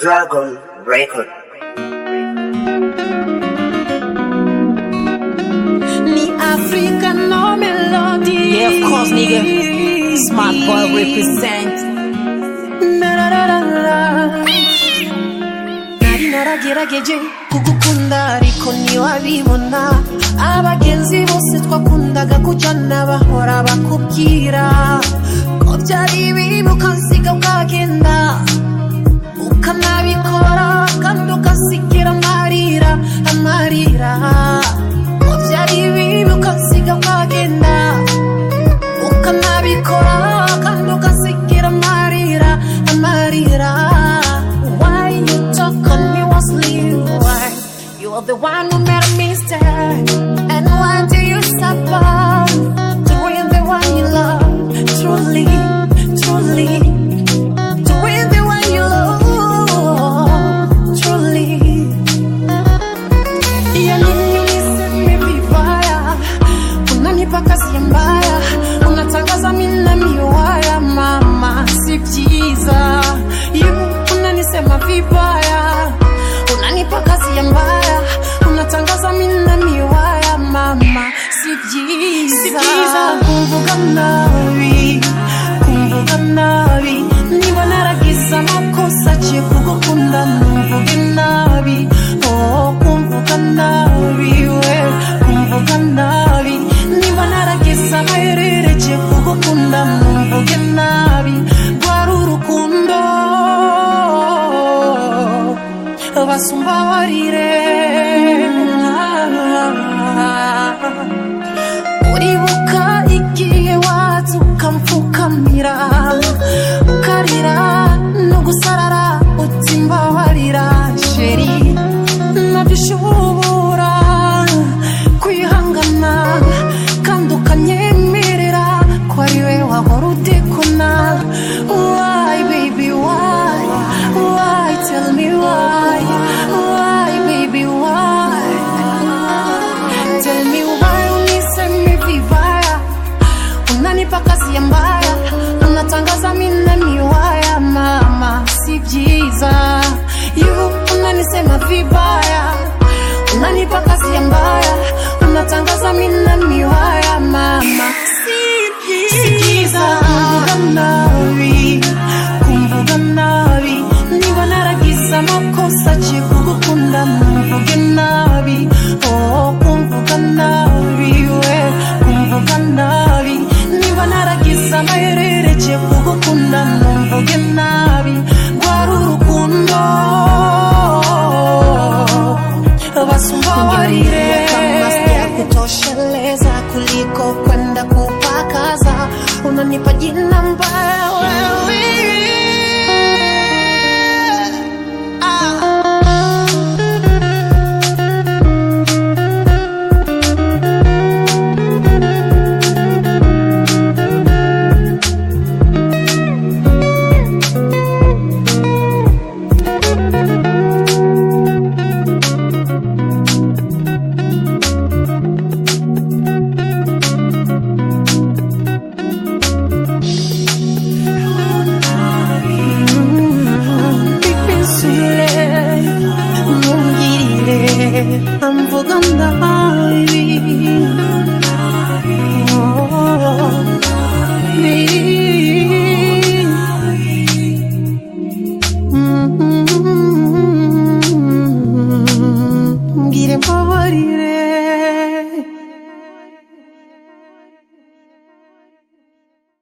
Dragon Record. Ni African no melody. Yeah, of course, nigga. Smart boy represent. Nari naragerageje kugukunda ariko ntiwabibona abagenzi bose twakundaga kujyana bahora bakubwira ko byari ibibi ukasiga bwagenda ukanabikora kandi ukasigira amarira amarira ko byari ibibi ukasiga bwagenda ukanabikora kandi ugasigira amarira amarira why you talk on me was leave why you are the one who made a mistake and why do you suffer doing the one you love truly truly doing the one you love truly Iya nini uliseme vibaya, unanipa kazi mbaya, unatangaza mimi na miwaya, mama si byiza. You unanisema vibaya, unanipa kazi mbaya, unatangaza mimi na miwaya, mama si byiza. Si byiza kumvuga nabi, kumvuga nabi, niba naragize amakosa je kugukunda mvuge nabi oh kumvuga nabi we kumvuga nabi niba naragize amayerere je kugukunda mvuge nabi rwari urukundo basumba barire uribuka igihe waza ukamfukamira ukarira no gusarara uti mbabarira sheri nabishobora kwihangana kandi ukanyemerera ko ari we wahora udekona why baby why why tell me why why baby why Tell me why unisemi vibaya, unanipa kazi ya mbaya, unatangaza mimi na miwaya, mama si byiza. You unanisema vibaya, unanipa kazi ya mbaya, unatangaza mimi na miwaya, mama si byiza. Kumvuga nabi, kumvuga nabi, niba naragize amakosa je kugukunda mvuge nabi oh kumvuga nabi we kumvuga nabi niba naragize amayerere je kugukunda mvuge nabi rwari urukundo basumba warire ya kutosheleza kuliko kwenda kupakaza unanipa jina mbaya wewe bikwizire mungirire amvuga nabi Oh, eh. Mm, mbwire mbabarire